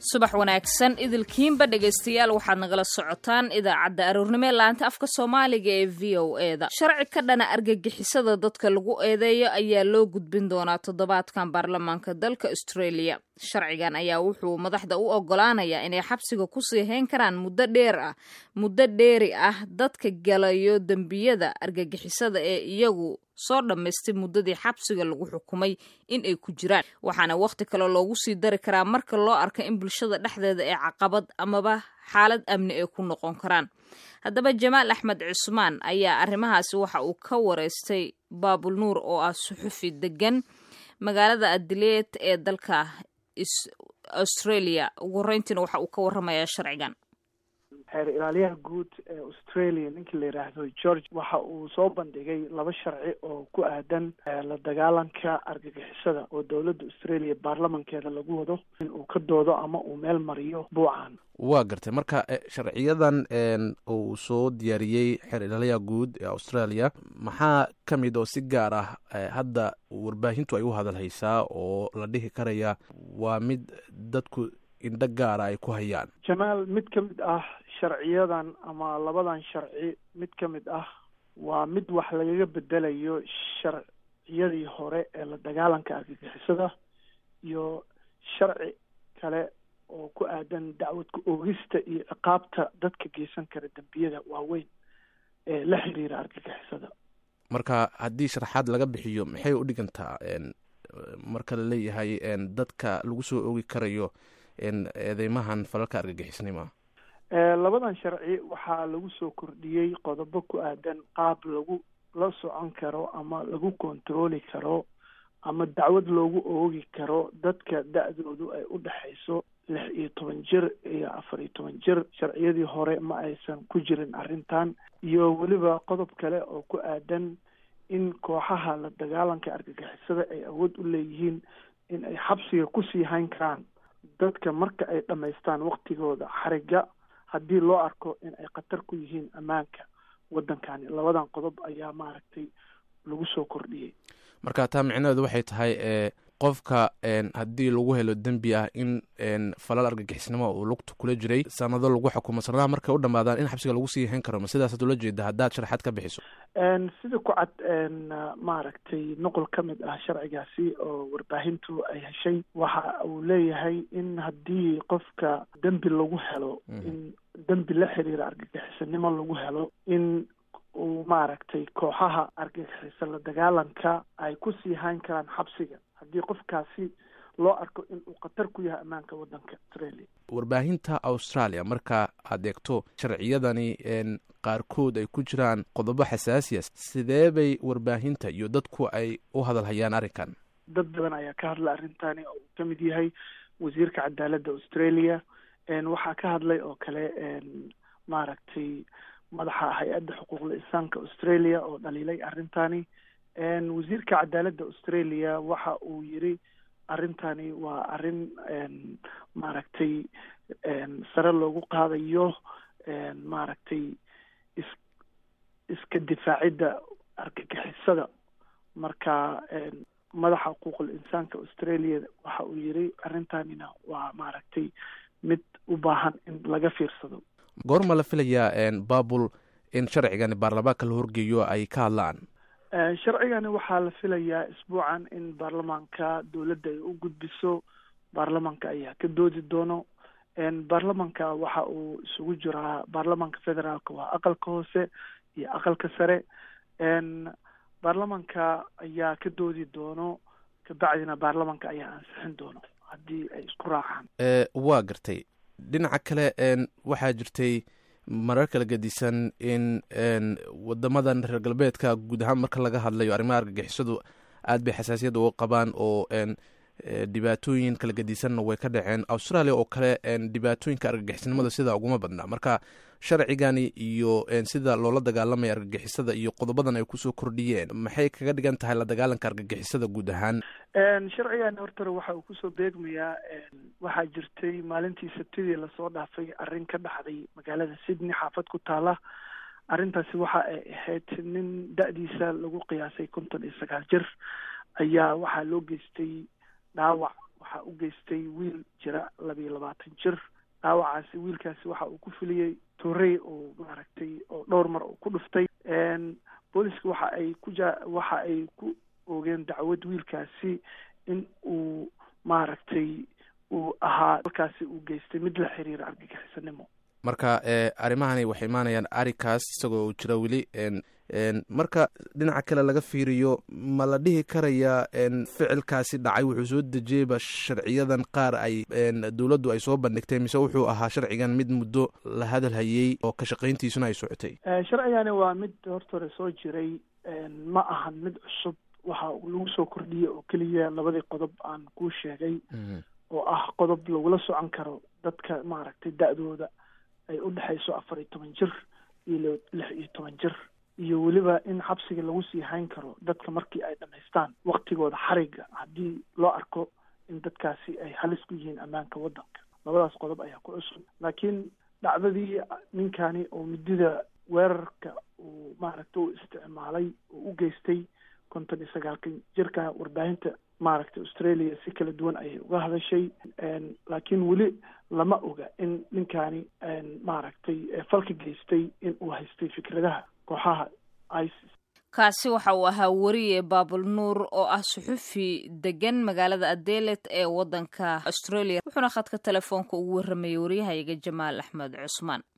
subax wanaagsan idilkiinba dhegaystayaal waxaad nagala socotaan idaacadda aroornimo ee laanta afka soomaaliga ee v o e da sharci ka dhana argagixisada dadka lagu eedeeyo ayaa loo gudbin doonaa toddobaadkan baarlamaanka dalka australia sharcigan ayaa wuxuu madaxda u ogolaanayaa inay xabsiga kusii hayn karaan muddo dheer ah muddo dheeri ah dadka galayo dembiyada argagixisada ee iyagu soo dhammaystay muddadii xabsiga lagu xukumay in ay ku jiraan waxaana wakhti kale loogu sii dari karaa marka loo arka in bulshada dhexdeeda ee caqabad amaba xaalad amni ay ku noqon karaan haddaba jamaal axmed cusmaan ayaa arrimahaasi waxa uu ka wareystay baabul nuur oo ah suxufi degan magaalada adileed ee dalka australia ugu horreyntiina waxa uu ka warramayaa sharcigan xeer ilaaliyaha guud ee australia ninkii la yidhaahdo george waxa uu soo bandhigay laba sharci oo ku aadan la dagaalanka argagixisada oo dowladda australia baarlamankeeda lagu wado in uu ka doodo ama uu meel mariyo buucan waa gartay marka sharciyadan uu soo diyaariyey xeer ilaaliyaha guud ee australia maxaa ka mid oo si gaar ah hadda warbaahintu ay u hadalhaysaa oo la dhihi karaya waa mid dadku indho gaara ay ku hayaan jamaal mid ka mid ah sharciyadan ama labadan sharci mid ka mid ah waa mid wax lagaga bedelayo sharciyadii hore ee la dagaalanka argagixisada iyo sharci kale oo ku aadan dacwadka oogista iyo ciqaabta dadka geysan kara dembiyada waaweyn ee la xiriira argagixisada marka haddii sharaxaad laga bixiyo maxay u dhigantaa marka la leeyahay dadka lagu soo oogi karayo eedeymahan falalka argagixisnima labadan sharci waxaa lagu soo kordhiyey qodobo ku aadan qaab lagu la socon karo ama lagu kontarooli karo ama dacwad loogu oogi karo dadka da-doodu ay u dhexayso lix iyo toban jir iyo afar iyo toban jir sharciyadii hore ma aysan ku jirin arrintan iyo weliba qodob kale oo ku aadan in kooxaha la dagaalanka argagixisada ay awood u leeyihiin in ay xabsiga kusii hayn karaan dadka marka ay dhammaystaan waktigooda xariga haddii loo arko in ay khatar ku yihiin ammaanka waddankani labadan qodob ayaa maaragtay lagu soo kordhiyey marka taa micnaheedu waxay tahay qofka haddii lagu helo dembi ah in falal argagixisnimo uu lugta kula jiray sanado lagu xukumo sanadaha markay u dhamaadaan in xabsiga lagu sii hayn karo ma sidaasaad ula jeeda haddaad sharaxaad ka bixiso sida ku cad maaragtay nuqol ka mid ah sharcigaasi oo warbaahintu ay heshay waxa uu leeyahay in haddii qofka dembi lagu helo in dembi la xiriira argagixisanimo lagu helo in uu maaragtay kooxaha argagixisa la dagaalanka ay kusii hayn karaan xabsiga haddii qofkaasi loo arko in uu khatar ku yahay ammaanka waddanka australia warbaahinta australia marka aad eegto sharciyadani qaarkood ay ku jiraan qodobo xasaasiya sidee bay warbaahinta iyo dadku ay u hadalhayaan arrinkan dad badan ayaa ka hadla arrintani oo uu ka mid yahay wasiirka cadaaladda australia waxaa ka hadlay oo kale maaragtay madaxa hay-adda xuquuqda insaanka australia oo dhaliilay arrintani wasiirka cadaaladda australia waxa uu yiri arrintani waa arrin maaragtay sare loogu qaadayo maaragtay is iska difaacidda argagixisada marka madaxa xuquuqul insaanka australia waxa uu yiri arrintanina waa maaragtay mid u baahan in laga fiirsado goorma la filayaa babul in sharcigani baarlamaanka la horgeeyo ay ka hadlaan sharcigani waxaa la filayaa isbuucan in baarlamaanka dowladda ay u gudbiso baarlamaanka ayaa ka doodi doono baarlamanka waxa uu isugu jiraa baarlamanka federaalka waa aqalka hoose iyo aqalka sare baarlamanka ayaa ka doodi doono kabacdina baarlamanka ayaa ansixin doono haddii ay isku raacaan waa gartay dhinaca kale waxaa jirtay marar kala gedisan in wadamadan reer galbeedka guud ahaan marka laga hadlayo arrimaha argagixisadu aad bay xasaasiyad uga qabaan oo dhibaatooyin kala gedisanna way ka dhaceen australia oo kale dhibaatooyinka argagixisnimada sidaa uguma badnaa marka sharcigani iyo sida loola dagaalamaya argagixisada iyo qodobadan ay kusoo kordhiyeen maxay kaga dhigan tahay la dagaalanka argagixisada guud ahaan sharcigani hortore waxa uu kusoo beegmayaa waxaa jirtay maalintii sabtidii lasoo dhaafay arrin ka dhacday magaalada sydney xaafad ku taala arrintaasi waxa ay ahayd nin da-diisa lagu qiyaasay konton iyo sagaal jir ayaa waxaa loo geystay dhaawac waxaa u geystay wiil jira labiiyo labaatan jir dhaawacaasi wiilkaasi waxa uu ku filiyey torey oo maaragtay oo dhowr mar uu ku dhuftay booliska waxa ay ku ja waxa ay ku oogeen dacwad wiilkaasi in uu maaragtay uu ahaa halkaasi uu geystay mid la xiriira argagixisanimo marka arrimahani waxay imaanayaan arikaas isagoo uu jira weli marka dhinaca kale laga fiiriyo ma la dhihi karayaa ficilkaasi dhacay wuxuu soo dejiyeyba sharciyadan qaar ay dowladdu ay soo bandhigtay mise wuxuu ahaa sharcigan mid muddo la hadal hayey oo ka shaqayntiisuna ay socotay sharcigani waa mid horta hore soo jiray ma ahan mid cusub waxa lagu soo kordhiyey oo keliya labadii qodob aan kuu sheegay oo ah qodob lagula socon karo dadka maaragtay da-dooda ay u dhexayso afar iyo toban jir iyo lix iyo toban jir iyo weliba in xabsiga lagu sii hayn karo dadka markii ay dhamaystaan waktigooda xariga haddii loo arko in dadkaasi ay halis ku yihiin ammaanka waddanka labadaas qodob ayaa ku cusub laakiin dhacdadii ninkani oo midida weerarka uu maaragta u isticmaalay oo u geystay konton iyo sagaalkan jirka warbaahinta maaragtay australia si kala duwan ayay uga hadashay laakiin weli lama oga in ninkani maaragtay falka geystay in uu haystay fikradaha kooxaha isis kaasi waxa uu ahaa weriye baabul nuur oo ah suxufi degan magaalada adelet ee waddanka australia wuxuuna khadka telefoonka ugu warramayay waryahayaga jamaal axmed cusmaan